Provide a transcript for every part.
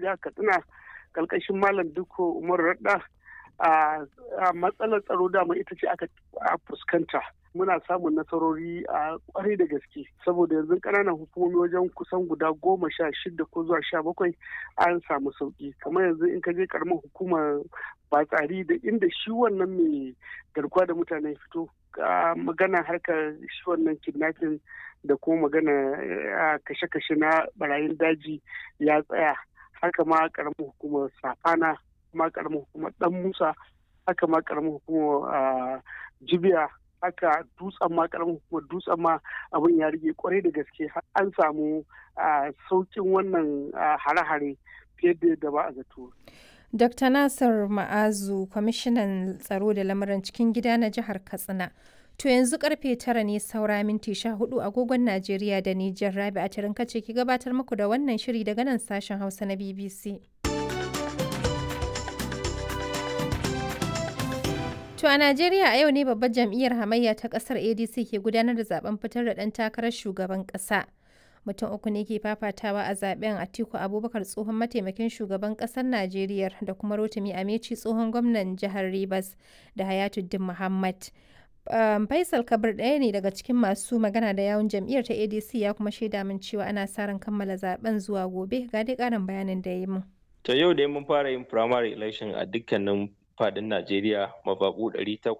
jihar katsina kalkashin malam duko umar radda a matsalar tsaro dama ita ce aka fuskanta muna samun nasarori a kwarai da gaske saboda yanzu ƙananan hukumomi wajen kusan guda goma sha shida ko zuwa sha bakwai an samu sauki kamar yanzu in ka je karamar hukumar batsari da inda shi wannan mai garkuwa da mutane fito magana harkar shi wannan kidnapping da kuma magana kashe-kashe na barayin daji ya tsaya haka ma karamar hukumar safana ma karamar hukumar dan musa haka ma karamar hukumar jibiya haka dutsen ma karamin hukumar dutsen ma abin ya rige kwarai da gaske an samu saukin wannan hare-hare fiye da yadda ba a zato. Dr. Nasir Ma'azu, kwamishinan tsaro da lamuran cikin gida na jihar Katsina. To yanzu karfe tara ne saura minti sha hudu agogon Najeriya da Nijar Rabi a tarin kace ki gabatar muku da wannan shiri daga nan sashen Hausa na BBC. To a Najeriya a yau ne babbar jam'iyyar hamayya ta kasar ADC ke gudanar da zaben fitar da ɗan takarar shugaban ƙasa. Mutum uku ne ke fafatawa a zaben Atiku Abubakar tsohon mataimakin shugaban ƙasar Najeriya da kuma Rotimi Ameci tsohon gwamnan jihar Rivers da Hayatuddin Muhammad. Um, Faisal Kabir ɗaya ne daga cikin masu magana da yawun jam'iyyar ta ADC ya kuma shaida min cewa ana sa ran kammala zaben zuwa gobe ga dai ƙarin bayanin da ya yi min. To yau dai mun fara yin primary election a dukkanin fadin Najeriya mababu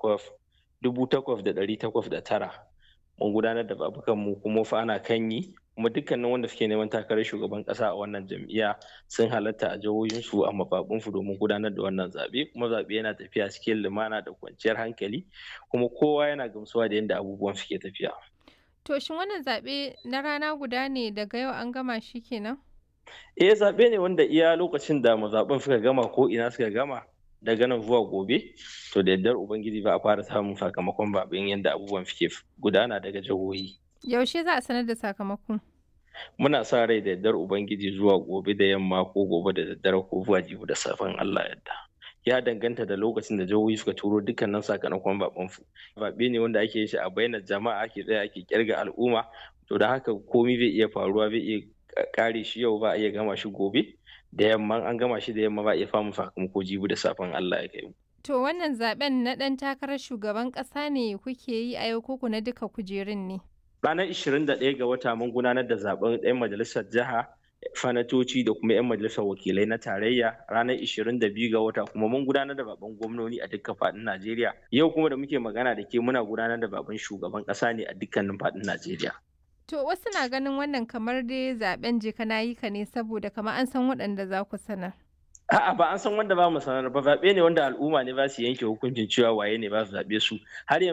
tara. mun gudanar da babukan mu kuma fa ana kan yi kuma dukkanin wanda suke neman takarar shugaban kasa a wannan jam'iyya sun halatta a jihohinsu a mababunsu domin gudanar da wannan zaɓe kuma zaɓe yana tafiya cikin lumana da kwanciyar hankali kuma kowa yana gamsuwa da yadda abubuwan suke tafiya. To shin wannan zaɓe na rana guda ne daga yau an gama shi kenan? Eh zaɓe ne wanda iya lokacin da mazaɓen suka gama ko ina suka gama daga nan zuwa gobe to da yardar ubangiji ba a fara samun sakamakon babin yadda abubuwan suke gudana daga jihohi yaushe za a sanar da sakamako muna sa rai da yardar ubangiji zuwa gobe da yamma ko gobe da daddare ko zuwa jibi da safen allah yadda ya danganta da lokacin da jihohi suka turo dukkanin sakamakon baban su babe ne wanda ake yi shi a bainar jama'a ake tsaya ake kirga al'umma to da haka komai zai iya faruwa zai iya kare shi yau ba a iya gama shi gobe da yamma an gama shi da yamma ba iya famu sakamako jibi da safen Allah ya kai To wannan zaben na ɗan takarar shugaban ƙasa ne kuke yi a yau koko na duka kujerun ne? Ranar 21 ga wata mun gudanar da zaben ɗan majalisar jiha fanatoci da kuma 'yan majalisar wakilai na tarayya ranar 22 ga wata kuma mun gudanar da baban gwamnoni a dukkan faɗin Najeriya. Yau kuma da muke magana da ke muna gudanar da baban shugaban ƙasa ne a dukkanin faɗin Najeriya. To wasu na ganin wannan kamar dai zaben je kana yi ka ne saboda kamar an san waɗanda za ku sanar. A'a ba an san wanda ba mu sanar ba zaɓe ne wanda al'umma ne ba su yanke hukuncin cewa waye ne ba su zaɓe su har